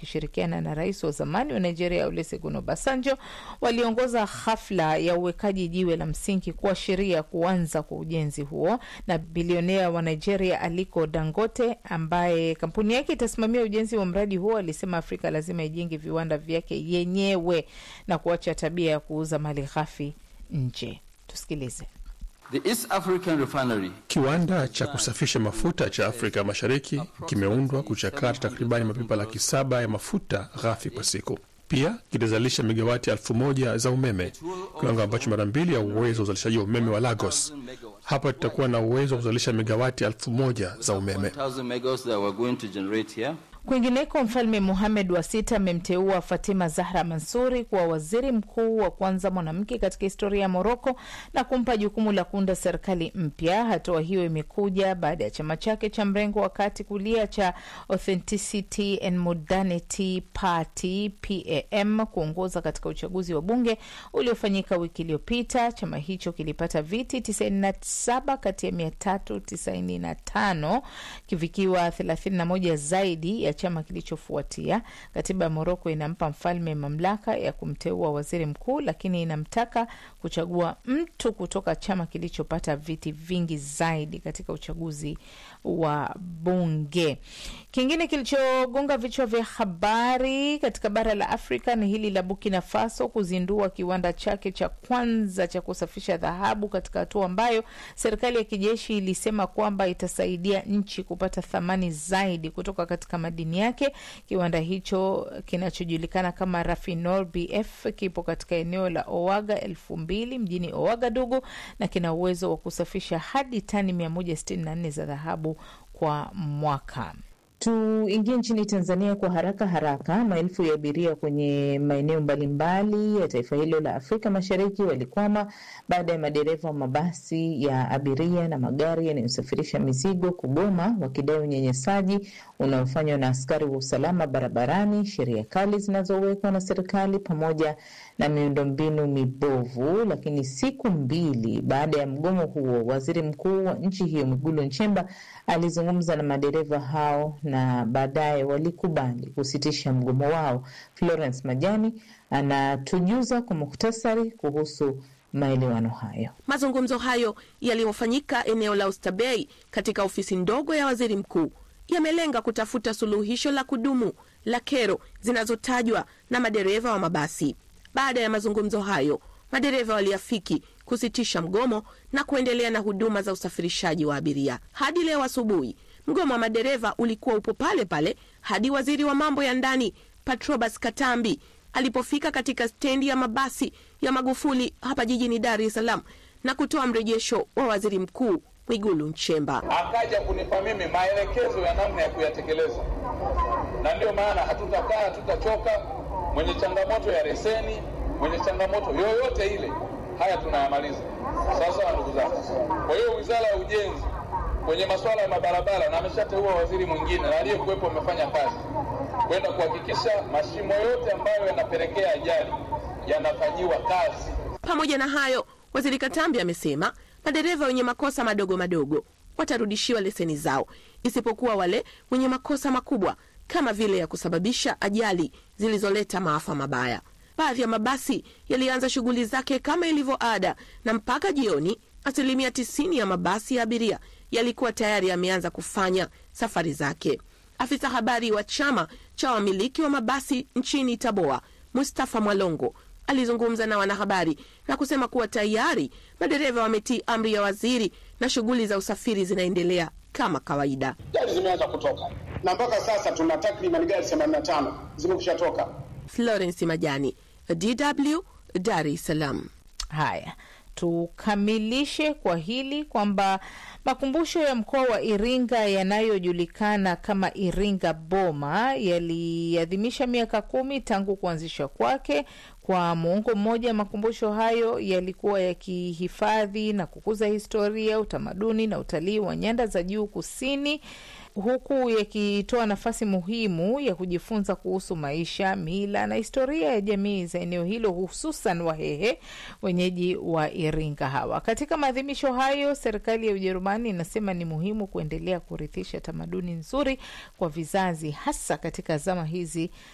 wakishirikiana na rais wa zamani wa Nigeria Olusegun Obasanjo waliongoza hafla ya uwekaji jiwe la msingi kuashiria kuanza kwa ujenzi huo, na bilionea wa Nigeria Aliko Dangote ambaye kampuni yake itasimamia ujenzi wa mradi huo alisema Afrika lazima ijenge viwanda vyake yenyewe na kuacha tabia ya kuuza mali ghafi nje. Tusikilize. The East African Refinery Kiwanda cha kusafisha mafuta cha Afrika Mashariki kimeundwa kuchakata takribani mapipa laki saba ya mafuta ghafi kwa siku. Pia kitazalisha megawati elfu moja za umeme, kiwango ambacho mara mbili ya uwezo wa uzalishaji wa umeme wa Lagos. Hapa tutakuwa na uwezo wa kuzalisha megawati elfu moja za umeme. 1,000 megawatts that we're going to generate here. Kwingineko, Mfalme Muhamed wa sita amemteua Fatima Zahra Mansuri kuwa waziri mkuu wa kwanza mwanamke katika historia ya Moroko na kumpa jukumu la kuunda serikali mpya. Hatua hiyo imekuja baada ya chama chake cha mrengo wa kati kulia cha Authenticity and Modernity Party PAM kuongoza katika uchaguzi wa bunge uliofanyika wiki iliyopita. Chama hicho kilipata viti 97 kati ya 395 kivikiwa 31 zaidi ya chama kilichofuatia. Katiba ya Moroko inampa mfalme mamlaka ya kumteua waziri mkuu, lakini inamtaka kuchagua mtu kutoka chama kilichopata viti vingi zaidi katika uchaguzi wa bunge. Kingine kilichogonga vichwa vya habari katika bara la Afrika ni hili la Burkina Faso kuzindua kiwanda chake cha kwanza cha kusafisha dhahabu katika hatua ambayo serikali ya kijeshi ilisema kwamba itasaidia nchi kupata thamani zaidi kutoka katika madini yake. Kiwanda hicho kinachojulikana kama Rafinol BF kipo katika eneo la Owaga elfu mbili mjini Ouagadougou na kina uwezo wa kusafisha hadi tani 164 za dhahabu kwa mwaka. Tuingie nchini Tanzania kwa haraka haraka. Maelfu ya abiria kwenye maeneo mbalimbali ya taifa hilo la Afrika Mashariki walikwama baada ya madereva wa mabasi ya abiria na magari yanayosafirisha mizigo kugoma, wakidai unyanyasaji unaofanywa na askari wa usalama barabarani, sheria kali zinazowekwa na serikali, pamoja na miundombinu mibovu. Lakini siku mbili baada ya mgomo huo, waziri mkuu wa nchi hiyo Mwigulu Nchemba alizungumza na madereva hao na baadaye walikubali kusitisha mgomo wao. Florence Majani anatujuza kwa muhtasari kuhusu maelewano hayo. Mazungumzo hayo yaliyofanyika eneo la Oysterbay katika ofisi ndogo ya waziri mkuu yamelenga kutafuta suluhisho la kudumu la kero zinazotajwa na madereva wa mabasi. Baada ya mazungumzo hayo, madereva waliafiki kusitisha mgomo na kuendelea na huduma za usafirishaji wa abiria hadi leo asubuhi. Mgomo wa madereva ulikuwa upo pale pale hadi waziri wa mambo ya ndani Patrobas Katambi alipofika katika stendi ya mabasi ya Magufuli hapa jijini Dar es Salaam na kutoa mrejesho wa waziri mkuu Mwigulu Nchemba. Akaja kunipa mimi maelekezo ya namna ya kuyatekeleza, na ndio maana hatutakaa, hatutachoka. Mwenye changamoto ya leseni, mwenye changamoto yoyote ile, haya tunayamaliza. Sawa sawa, ndugu zangu. Kwa hiyo wizara ya ujenzi kwenye masuala ya mabarabara, na ameshateua waziri mwingine na aliyekuwepo amefanya kazi kwenda kuhakikisha mashimo yote ambayo yanapelekea ajali yanafanyiwa kazi. Pamoja na hayo, waziri Katambi amesema madereva wenye makosa madogo madogo watarudishiwa leseni zao, isipokuwa wale wenye makosa makubwa kama vile ya kusababisha ajali zilizoleta maafa mabaya. Baadhi ya mabasi yalianza shughuli zake kama ilivyo ada, na mpaka jioni asilimia tisini ya mabasi ya abiria yalikuwa tayari yameanza kufanya safari zake. Afisa habari wa chama cha wamiliki wa mabasi nchini Taboa, Mustafa Mwalongo, alizungumza na wanahabari na kusema kuwa tayari madereva wametii amri ya waziri na shughuli za usafiri zinaendelea kama kawaida. Gari zimeanza kutoka na mpaka sasa tuna takriban gari 85 zimekusha toka. Florence Majani, DW, Dar es Salaam. Haya, tukamilishe kwa hili kwamba makumbusho ya mkoa wa Iringa yanayojulikana kama Iringa Boma yaliadhimisha miaka kumi tangu kuanzishwa kwake. Kwa muongo mmoja, makumbusho hayo yalikuwa yakihifadhi na kukuza historia, utamaduni na utalii wa nyanda za juu kusini huku yakitoa nafasi muhimu ya kujifunza kuhusu maisha, mila na historia ya jamii za eneo hilo, hususan Wahehe, wenyeji wa Iringa hawa. Katika maadhimisho hayo, serikali ya Ujerumani inasema ni muhimu kuendelea kurithisha tamaduni nzuri kwa vizazi, hasa katika zama hizi